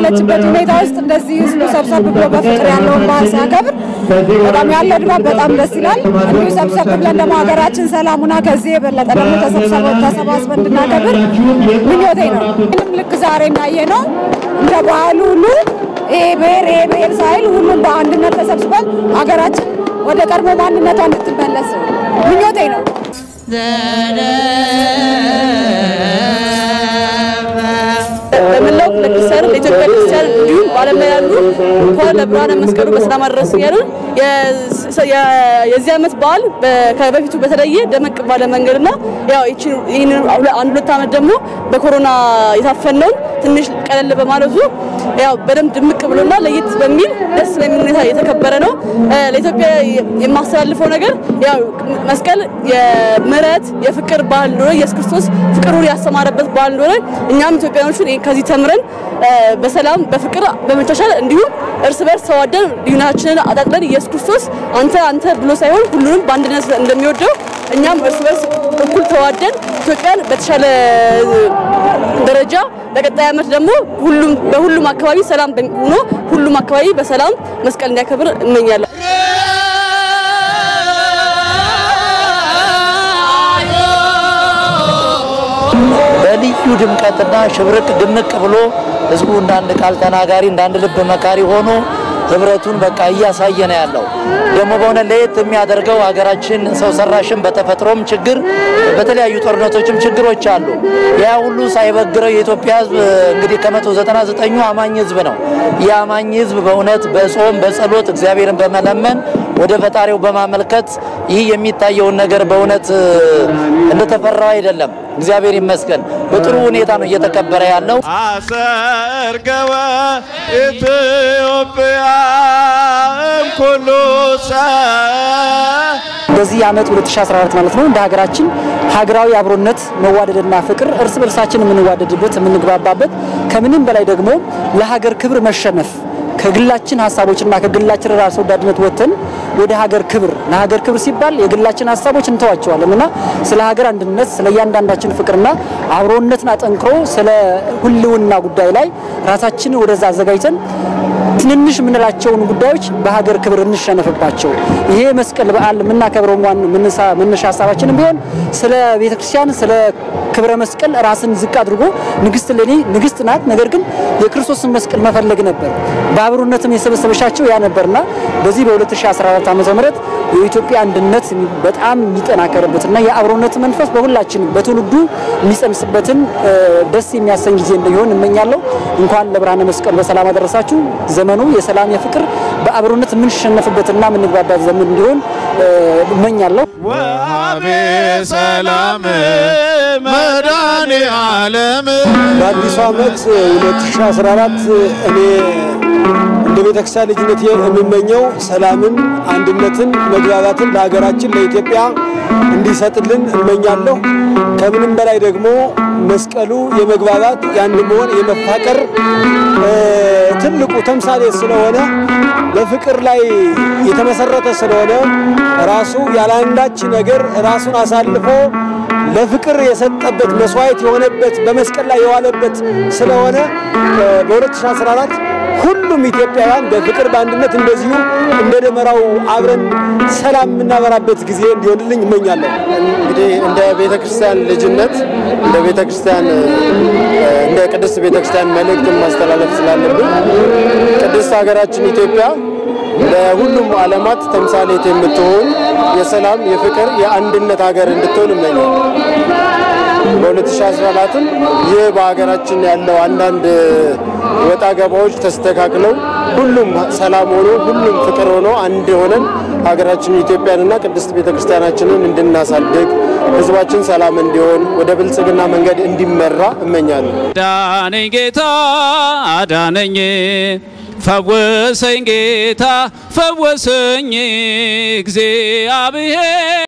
ባለችበት ሁኔታ ውስጥ እንደዚህ ህዝቡ ሰብሰብ ብሎ በፍቅር ያለውን በዓል ሲያከብር በጣም ያለው ድባብ በጣም ደስ ይላል። እንዲሁ ሰብሰብ ብለን ደግሞ ሀገራችን ሰላሙና ከዚህ የበለጠ ደግሞ ተሰብሰበ- ተሰባስበን እንድናከብር ምኞቴ ነው። ምንም ልክ ዛሬ እናየ ነው እንደ ባህሉ ሁሉ ይሄ ብሔር ይሄ ብሔር ሳይል ሁሉም በአንድነት ተሰብስበን ሀገራችን ወደ ቀድሞ ማንነቷ እንድትመለስ ምኞቴ ነው። በመላው ለክርስቲያኑ ለኢትዮጵያ ክርስቲያን እንዲሁም በዓለም ላይ ያሉ እንኳን ለብርሃነ መስቀሉ በሰላም አደረሱ እያሉን የ- የ- የዚህ ዓመት በዓል በ- ከበፊቱ በተለየ ደመቅ ባለ መንገድና ያው ይህችን- ይህንን ሁለ- አንድ ሁለት ዓመት ደግሞ በኮሮና የታፈነውን ትንሽ ቀለል በማለቱ ያው በደንብ ድምቅ ብሎና ለየት በሚል ደስ በሚል ሁኔታ የተከበረ ነው። እ፣ ለኢትዮጵያ የማስተላልፈው ነገር ያው መስቀል የምህረት የፍቅር በዓል እንደሆነ ኢየሱስ ክርስቶስ ፍቅሩን ያስተማረበት በዓል እንደሆነ እኛም ኢትዮጵያኖችን ከዚህ ተምረን እ፣ በሰላም በፍቅር በመቻቻል እንዲሁም እርስ በርስ ተዋደን ልዩናችንን አጣጥለን ኢየሱስ ክርስቶስ አንተ አንተ ብሎ ሳይሆን ሁሉንም በአንድነት እንደሚወደው እኛም እርስ በርስ እኩል ተዋደን ኢትዮጵያን በተሻለ ደረጃ በቀጣይ ዓመት ደግሞ ሁሉም በሁሉም አካባቢ ሰላም ሆኖ ሁሉም አካባቢ በሰላም መስቀል እንዲያከብር እመኛለሁ። በልዩ ድምቀትና ሽብርቅ ድምቅ ብሎ ህዝቡ እንዳንድ ቃል ተናጋሪ እንዳንድ ልብ መካሪ ሆኖ ህብረቱን በቃ እያሳየ ነው ያለው። ደግሞ በሆነ ለየት የሚያደርገው ሀገራችን ሰው ሰራሽም በተፈጥሮም ችግር በተለያዩ ጦርነቶችም ችግሮች አሉ። ያ ሁሉ ሳይበግረው የኢትዮጵያ ህዝብ እንግዲህ ከመቶ ዘጠና ዘጠኙ አማኝ ህዝብ ነው። ይህ አማኝ ህዝብ በእውነት በጾም በጸሎት እግዚአብሔርን በመለመን ወደ ፈጣሪው በማመልከት ይህ የሚታየውን ነገር በእውነት እንደተፈራው አይደለም። እግዚአብሔር ይመስገን በጥሩ ሁኔታ ነው እየተከበረ ያለው። አሰርገወ ኢትዮጵያ እምኩሉ በዚህ ዓመት 2014 ማለት ነው እንደ ሀገራችን ሀገራዊ አብሮነት መዋደድና ፍቅር እርስ በርሳችን የምንዋደድበት የምንግባባበት ከምንም በላይ ደግሞ ለሀገር ክብር መሸነፍ ከግላችን ሀሳቦችና ከግላችን ራስ ወዳድነት ወጥተን ወደ ሀገር ክብር ለሀገር ክብር ሲባል የግላችን ሀሳቦች እንተዋቸዋለን እና ስለ ሀገር አንድነት ስለ እያንዳንዳችን ፍቅርና አብሮነትን አጠንክሮ ስለ ህልውና ጉዳይ ላይ ራሳችንን ወደዛ አዘጋጅተን ትንንሽ የምንላቸውን ጉዳዮች በሀገር ክብር እንሸነፍባቸው። ይሄ መስቀል በዓል የምናከብረው ዋን መነሻ ሀሳባችንም ቢሆን ስለ ቤተክርስቲያን ስለ ክብረ መስቀል ራስን ዝቅ አድርጎ ንግስት ለኔ ንግስት ናት፣ ነገር ግን የክርስቶስን መስቀል መፈለግ ነበር። በአብሮነትም የሰበሰበሻቸው ያ ነበርና በዚህ በ2014 ዓመተ ምህረት የኢትዮጵያ አንድነት በጣም የሚጠናከርበትና የአብሮነት መንፈስ በሁላችንም በትውልዱ የሚጸንስበትን ደስ የሚያሰኝ ጊዜ እንዲሆን እመኛለሁ። እንኳን ለብርሃነ መስቀል በሰላም አደረሳችሁ። ዘመኑ የሰላም የፍቅር በአብሮነት የምንሸነፍበትና የምንግባባት ዘመን እንዲሆን እመኛለሁ። ወአቤ ሰላም መድኃኔ ዓለም በአዲሱ ዓመት 2014 እኔ እንደ ቤተክርስቲያን ልጅነት የምመኘው ሰላምን፣ አንድነትን፣ መግባባትን ለሀገራችን ለኢትዮጵያ እንዲሰጥልን እመኛለሁ። ከምንም በላይ ደግሞ መስቀሉ የመግባባት የአንድ መሆን የመፋቀር ትልቁ ተምሳሌ ስለሆነ በፍቅር ላይ የተመሰረተ ስለሆነ ራሱ ያለአንዳች ነገር ራሱን አሳልፎ ለፍቅር የሰጠበት መስዋዕት የሆነበት በመስቀል ላይ የዋለበት ስለሆነ በ2014 ሁሉም ኢትዮጵያውያን በፍቅር በአንድነት እንደዚሁ እንደ ደመራው አብረን ሰላም የምናበራበት ጊዜ እንዲሆንልኝ እመኛለሁ። እንግዲህ እንደ ቤተ ክርስቲያን ልጅነት እንደ ቤተ ክርስቲያን እንደ ቅድስት ቤተ ክርስቲያን መልእክትን ማስተላለፍ ስላለብን ቅድስት ሀገራችን ኢትዮጵያ ለሁሉም ዓለማት ተምሳሌት የምትሆን የሰላም፣ የፍቅር፣ የአንድነት ሀገር እንድትሆን እመኛለሁ። በ2014ም ይህ በሀገራችን ያለው አንዳንድ ወጣ ገባዎች ተስተካክለው ሁሉም ሰላም ሆኖ ሁሉም ፍቅር ሆኖ አንድ ሆነን ሀገራችን ኢትዮጵያንና ቅድስት ቤተክርስቲያናችንን እንድናሳድግ ሕዝባችን ሰላም እንዲሆን ወደ ብልጽግና መንገድ እንዲመራ እመኛለሁ። አዳነኝ ጌታ አዳነኝ፣ ፈወሰኝ ጌታ ፈወሰኝ እግዚአብሔር